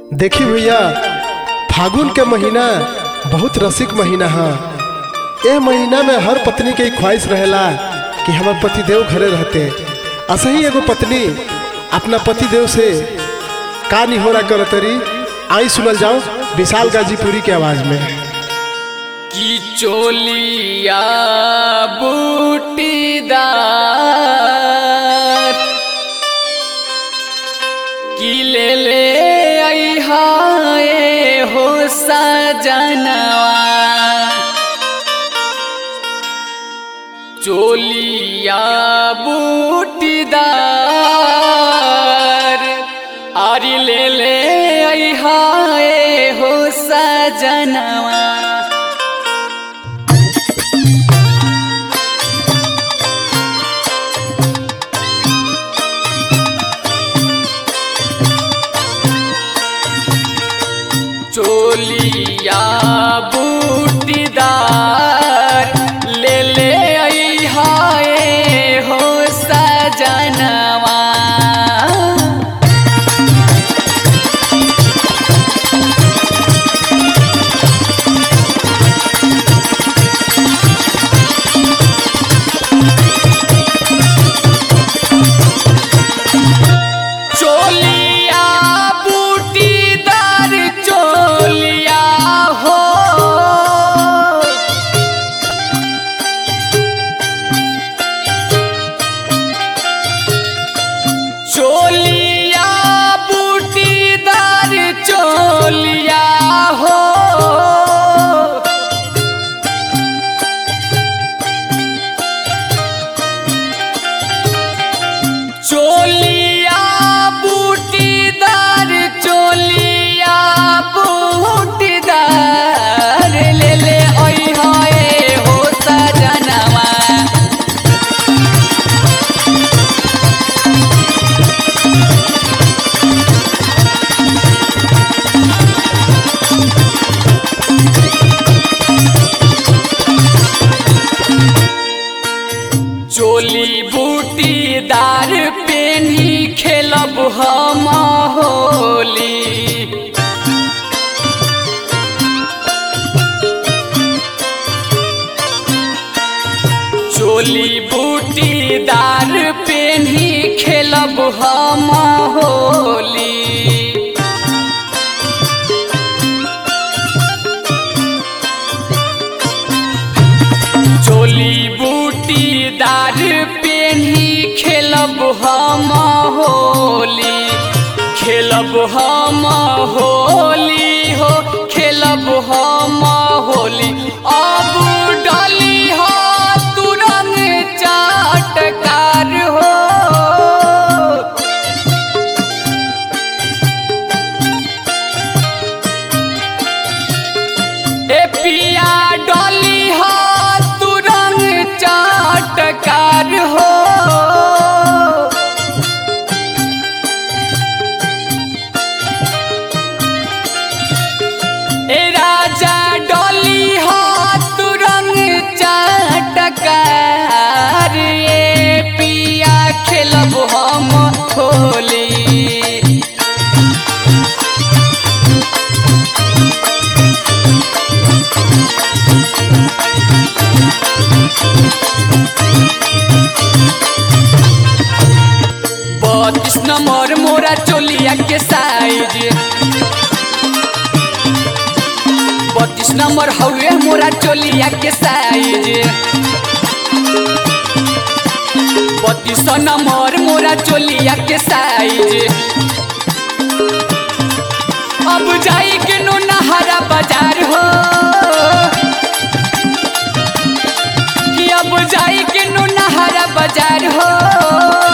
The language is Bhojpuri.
देखी भैया फागुन के महीना बहुत रसिक महीना है ए महीना में हर पत्नी के ख्वाहिश रहेला कि हमार पतिदेव घरे रहते असही एगो पत्नी अपना पतिदेव से का निहोरा करतरी आई सुनल जाओ विशाल गाजीपुरी के आवाज में की चोलिया बूटीदार की ले ले आई हाय हो सजनवा चोलिया बूटीदार आरी ले ले आई हाय हो सजनवा चोलिया बूटीदार ले ले आई हाय हो सजनवा चोलिया बूटीदार चोलिया हो चोलिया बूटीदार चोलिया हो चोलिया बूटीदार चोलिया बूटीदार ले ले ओई होए हो सजनवा चोली बूटीदार पेनी खेलब हम होली चोली बूटीदार पेनी खेलब हम होली चोली बूटीदार पेन्ही खेलब हम होली खेलब हम होली हो खेलब हम होली अब डली हो तुरंग चाटकार हो ए पिया डोली हो तुरंग चाटकार हो ए राजा डोली हो तुरंग चाटकार ए पिया खेलब हम होली बत्तीस नंबर मोरा चोलिया के साइज बत्तीस नंबर हवे मोरा चोलिया के साइज बत्तीस नंबर मोरा चोलिया के साइज अब जाई के नो नहारा बाजार हो कि अब जाई के नो नहारा बाजार हो